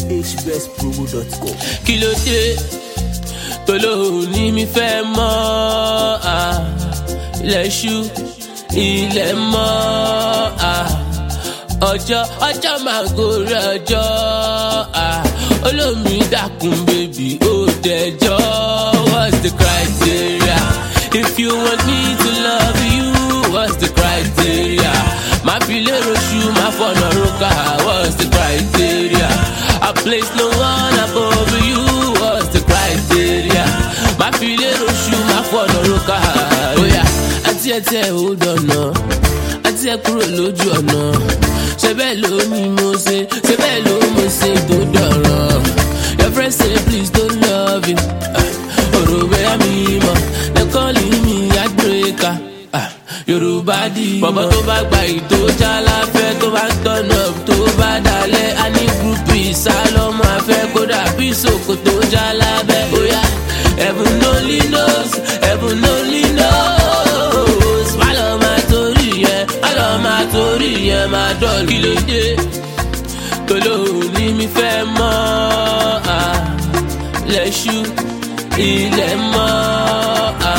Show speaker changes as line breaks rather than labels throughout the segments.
ghbestpromo.com.
kí ló dé tolóhùn ní mi fẹ́ mọ́ à, ilẹ̀ ṣú ilẹ̀ mọ́ à, ọjọ́ ọjọ́ máa gorí ọjọ́ à, olómi dákun bèbí ó dẹjọ́ what's the criteria if you want me to love you what's the criteria máa fi lérò ṣú máa fọ̀nà rókà what's the criteria I place no one above you what's the criteria máa fi lérò ṣú máa fọ̀nà rókà bóyá àti ẹ̀ tí ẹ̀ ò dọ̀nà àti ẹ̀ kúrò lójú ọ̀nà ṣe bẹ́ẹ̀ ló ní mo ṣe ṣe bẹ́ẹ̀ ló mo ṣe tó dọ̀rọ̀ your friend say please don't love you ọ̀rọ̀ bẹ́ẹ̀ mi mọ̀ they calling me heartbreaker. Ah, Yorùbá di bọ̀bọ̀ tó bá gba ìtò jálàfẹ́ tó bá tọ̀nà tó bá dalẹ̀ á ní gúrúpù ìsálọ́mọ afẹ́ kódà bí sòkòtò jálábẹ́ bóyá heaven only knows heaven only knows má lọ máa torí yẹn má lọ máa torí yẹn máa dọ̀lù kí ló dé tolóhùn ní mi fẹ́ mọ́ à, lẹ́ṣú ilẹ̀ mọ́ à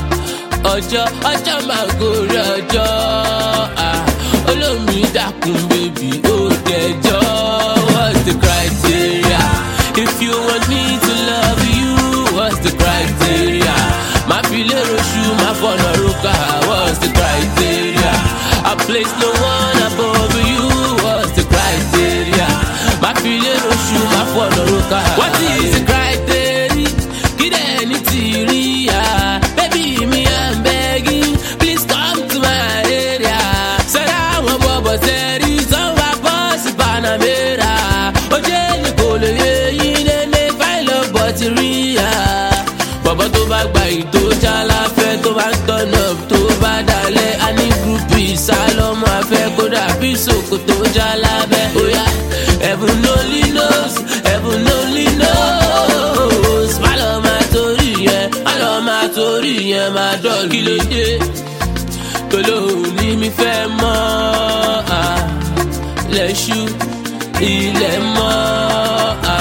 ọjọ́ ọjọ́ máa gorí ọjọ́ à, olómi dákun bèbí ó dẹjọ́ what's the criteria if you want me to love you what's the criteria máa fi lérò ṣú máa fọ̀nà rókà what's the criteria I place no one above you what's the criteria máa fi lérò ṣú máa fọ̀nà rókà what is the criteria kí dẹ̀ ní tìrí ya baby me I'm begging please come to my area sẹ́dá àwọn bọ̀bọ̀ sẹ́rí sanwó bọ́ọ̀sì panamera ojú ẹni kò lè yé yín lélẹ̀ fáìlì ọ̀bọ̀ ti rí ya bọ̀bọ̀ tó bá gba ìtò jálàfẹ́ tó bá ń tọ̀nà tó bá dalẹ̀ á ní gúrúpù ìsálọ́mọ afẹ́ kódà bí sòkòtò jálábẹ́ bóyá heaven only knows heaven only knows má lọ máa torí yẹn má lọ máa torí yẹn máa dọ̀lù kí ló dé tolóhùn ní mi fẹ́ mọ́ à, lẹ́ṣú ilẹ̀ mọ́ à,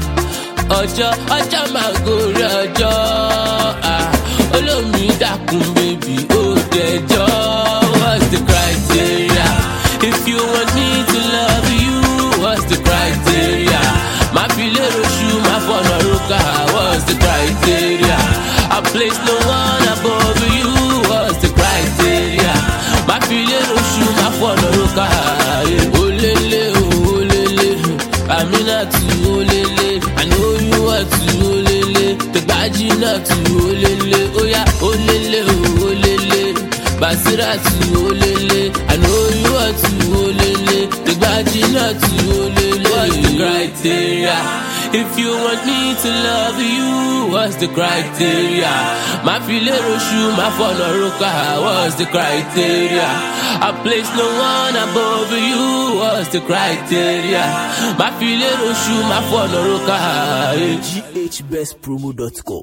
ọjọ́ ọjọ́ máa gorí ọjọ́ à, olómi dákun bèbí ó dẹjọ́ what's the criteria if you want me to love you what's the criteria máa fi lérò ṣú máa fọ̀nà rókà what's the criteria I place no one above you what's the criteria máa fi lérò ṣú máa fọ̀nà rókà olélé o olélé aminatu olélé I know you want to olélé tẹgbàjínàtù olélé óyá olélé o olélé basiratu olélé I know you want to olélé tẹgbàjínàtù olélé what's the criteria if you want me to love you what's the criteria máa fi lérò ṣú máa fọ̀nà rókà what's the criteria I place no one above you what's the criteria máa fi lérò ṣú máa fọ̀nà rókà.
ghbestpromo.com.